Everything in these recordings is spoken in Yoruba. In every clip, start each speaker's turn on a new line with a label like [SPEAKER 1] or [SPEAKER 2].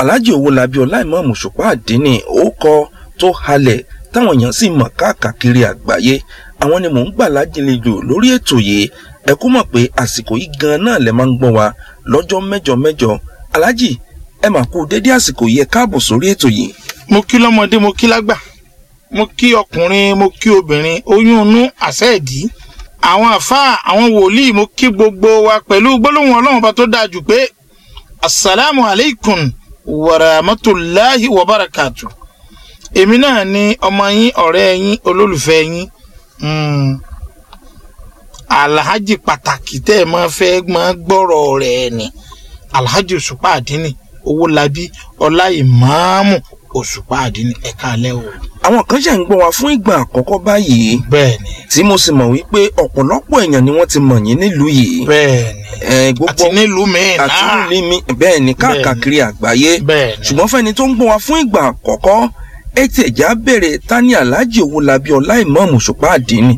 [SPEAKER 1] alhaji owólabí ọláìmọ̀ọ́mù ṣùpá àdínní orúkọ tó halẹ̀ táwọn èèyàn sì mọ̀ káàkiri àgbáyé àwọn ni mò ń gbà lájìnlejò lórí ètò yìí ẹ kú mọ̀ pé àsìkò yìí gan náà lẹ máa ń gbọ́ wa lọ́jọ́ mẹ́jọ mẹ́jọ alhaji ẹ mà kú dédé àsìkò yìí ẹ káàbọ̀ sórí ètò yìí.
[SPEAKER 2] mo kí lọ́mọdé mo kí lágbà mo kí ọkùnrin mo kí obìnrin oyún inú àṣẹ ìdí àwọn àfáà àwọn wòlíì mo kí gbogbo wa pẹ̀lú gbólóhùn ọlọ́run ọba tó dáa jù pé asalaamu aleykum warahmatulahi wabarakatu èmi náà ni ọmọ yín ọ̀rẹ́ yín olólùfẹ́ yín mm, alhaji pàtàkì tẹ́ ẹ máa fẹ́ máa gbọ́rọ̀ rẹ̀ ni alhaji òṣùpá àdínì owólabí ọláìmáàmù òṣùpá àdínì ẹ̀ka alẹ́ o.
[SPEAKER 1] àwọn kan ṣe ń gbọ́ wa fún ìgbà àkọ́kọ́ báyìí
[SPEAKER 2] bẹ́ẹ̀ni
[SPEAKER 1] tí mo sì mọ̀ wípé ọ̀pọ̀lọpọ̀ èèyàn ni wọ́n ti mọ̀ yín nílùú yìí.
[SPEAKER 2] bẹ́ẹ̀ni
[SPEAKER 1] ẹ gbogbo
[SPEAKER 2] àti nílùú mi
[SPEAKER 1] àti
[SPEAKER 2] náà
[SPEAKER 1] nílùú mi bẹ́ẹ̀ ni káàkiri àgbáyé
[SPEAKER 2] bẹ́ẹ̀ni
[SPEAKER 1] ṣùgbọ́n fẹ́ni tó ń gbọ́ wa fún ìgbà àkọ́kọ́ ẹ ti ẹ̀já bẹ̀rẹ̀ tani alhaji owólabí ọláìmọ̀ọ́mù ṣùpá àdínní.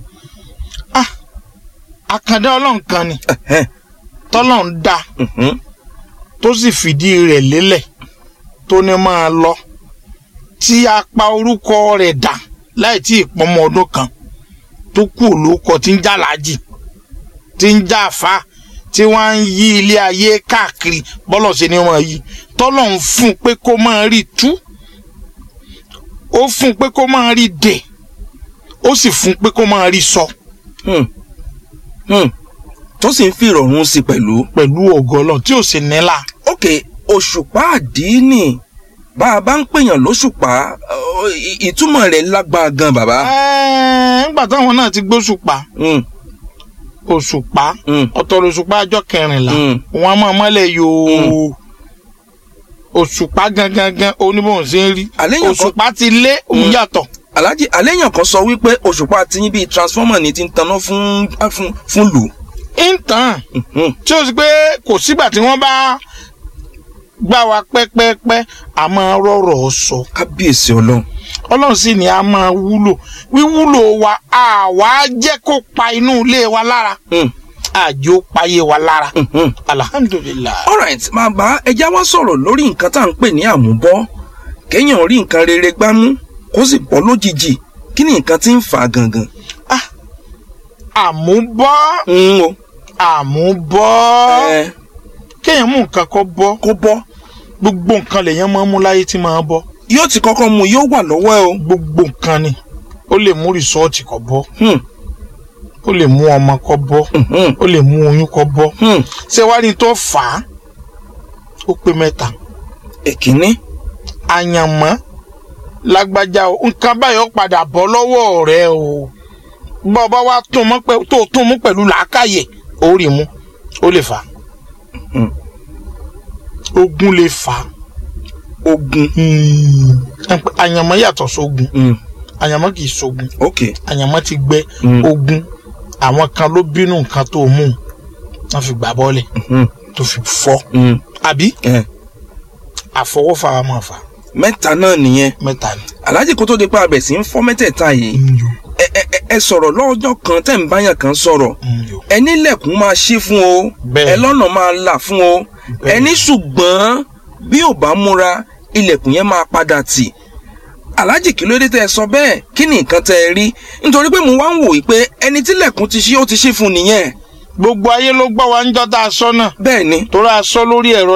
[SPEAKER 2] àkàndá ọlọ́run kan ni
[SPEAKER 1] Ẹ̀hẹ́n,
[SPEAKER 2] tọ́lọ́run dá
[SPEAKER 1] mhm,
[SPEAKER 2] tó sì fìdí rẹ̀ lélẹ̀ tó ní máa lọ tí a pa orúkọ rẹ̀ dà láì tí ì pọmọ ọdún kan tó kú olóko tí ń já láàjì tí ń já àfa tí wọ́n ń yí ilé ayé káàkiri bọ́lọ̀ sí ni wọ́n yí tọ́lọ̀ ń fún pé kó máa rí tú ó fún pé kó máa rí dè ó sì fún pé kó máa rí sọ
[SPEAKER 1] hmm, hmm. tó sì ń fi ìrọ̀rùn sí pẹ̀lú.
[SPEAKER 2] pẹ̀lú ògo Ọlọ́run tí ò sì nílà.
[SPEAKER 1] ok òṣùpá àdínní bá a bá ń pèèyàn lóṣùpá ọ, ì- ìtumọ̀ rẹ̀ lágbára gan bàbá.
[SPEAKER 2] Ẹ́ẹ̀, nígbà táwọn náà ti gbóṣùpá
[SPEAKER 1] Hmm,
[SPEAKER 2] òṣùpá
[SPEAKER 1] hmm,
[SPEAKER 2] ọ̀tọ̀ lóṣùpá ọjọ́ kẹrìnlá
[SPEAKER 1] hmm.
[SPEAKER 2] wọn a máa mọ́lẹ̀ yòó òṣùpá gangan gan oníbòhùn sí ń rí
[SPEAKER 1] àléyàn kan
[SPEAKER 2] òṣùpá ti lé òun
[SPEAKER 1] Mm.
[SPEAKER 2] yàtọ̀
[SPEAKER 1] alhaji àléyàn kan sọ wípé òṣùpá ti yín bíi transformer ni ti ń taná fún fún fún lù.
[SPEAKER 2] ìtàn
[SPEAKER 1] Hmm,
[SPEAKER 2] tí ó sì pé kò sígbà tí wọ́n bá gbà wá pẹ́pẹ́pẹ́ a máa rọ̀rọ̀ sọ
[SPEAKER 1] kábíyèsí ọlọ́run.
[SPEAKER 2] ọlọ́run sì ni a máa wúlò wíwúlò wa àwa jẹ́ kó pa inú ilé wa lára
[SPEAKER 1] Hmm,
[SPEAKER 2] àjò payé wa lára
[SPEAKER 1] hmm, hmm.
[SPEAKER 2] alhamdulilayi.
[SPEAKER 1] alright bàbá ẹja wá sọ̀rọ̀ lórí nǹkan tá à ń pè ní àmúbọ́ kéèyàn rí nǹkan rere gbámú kó sì bọ́ lójijì kí ni nǹkan tí ń fà á gangan.
[SPEAKER 2] àmúbọ́
[SPEAKER 1] ń o
[SPEAKER 2] àmúbọ́
[SPEAKER 1] ẹ
[SPEAKER 2] kéèyàn mú nǹkan kọ́ bọ́
[SPEAKER 1] kó bọ́
[SPEAKER 2] gbogbo nǹkan lèèyàn máa ń mú láyé tí máa bọ́
[SPEAKER 1] yóò ti kọ́kọ́ mu yóò wà lọ́wọ́ ẹ o.
[SPEAKER 2] gbogbo nǹkan ni ó lè mú rìsọ́ọ̀tì kọ́ bọ́
[SPEAKER 1] Hmm,
[SPEAKER 2] ó lè mú ọmọ kọ́ bọ́
[SPEAKER 1] hmm, hmm,
[SPEAKER 2] ó lè mú oyún kọ́ bọ́
[SPEAKER 1] hmm.
[SPEAKER 2] ṣé wàá ní tó fà á ó pé mẹ́ta
[SPEAKER 1] èkínní
[SPEAKER 2] àyànmọ́ lágbájá o nǹkan báyọ̀ padà bọ́ lọ́wọ́ rẹ o bọ́ ọ bá wá tún mọ́ pẹ́ tó tún mú pẹ̀lú làákàyè ó rí mú ó lè fà á
[SPEAKER 1] Hmm.
[SPEAKER 2] ogun lè fà á
[SPEAKER 1] ogun.
[SPEAKER 2] Ẹ pé àyànmọ́ yàtọ̀ sógun
[SPEAKER 1] Hmm,
[SPEAKER 2] àyànmọ́ kì í sógun
[SPEAKER 1] ok.
[SPEAKER 2] àyànmọ́ ti gbẹ
[SPEAKER 1] Hmm,
[SPEAKER 2] ogun àwọn kan ló bínú nǹkan tó mú un wọ́n fi gbà bọ́ọ̀lẹ̀
[SPEAKER 1] hmm,
[SPEAKER 2] tó fi fọ́
[SPEAKER 1] hmm.
[SPEAKER 2] àbí
[SPEAKER 1] ẹ
[SPEAKER 2] àfọwọ́fà wa máa fà
[SPEAKER 1] mẹ́ta náà nìyẹn
[SPEAKER 2] mẹ́ta ni.
[SPEAKER 1] alhaji kó tó di pa abẹ̀ sí ń fọ́ mẹ́tẹ̀ẹ̀ta yìí
[SPEAKER 2] Nyo,
[SPEAKER 1] ẹ ẹ ẹ- ẹ sọ̀rọ̀ lọ́jọ́ kan tẹ̀ ń báyàn kan sọ̀rọ̀
[SPEAKER 2] nyo.
[SPEAKER 1] ẹni lẹ̀kùn máa ṣí fún o
[SPEAKER 2] Bẹ́ẹ̀.
[SPEAKER 1] ẹ lọ́nà máa là fún o
[SPEAKER 2] Bẹ́ẹ̀.
[SPEAKER 1] ẹni ṣùgbọ́n bí ò bá múra ilẹ̀kùn yẹn máa padà tì aláàjì kí ló dé tẹ́ ẹ sọ bẹ́ẹ̀ kí ni nǹkan tẹ́ ẹ rí nítorí pé mo wá ń wò yí pé ẹni tí lẹ̀kùn ti ṣí ó ti ṣí fún nìyẹn
[SPEAKER 2] gbogbo ayé ló gbọ́ wa ń jọ́ tá a sọ náà
[SPEAKER 1] bẹ́ẹ̀ ni
[SPEAKER 2] torí a sọ lórí ẹ̀rọ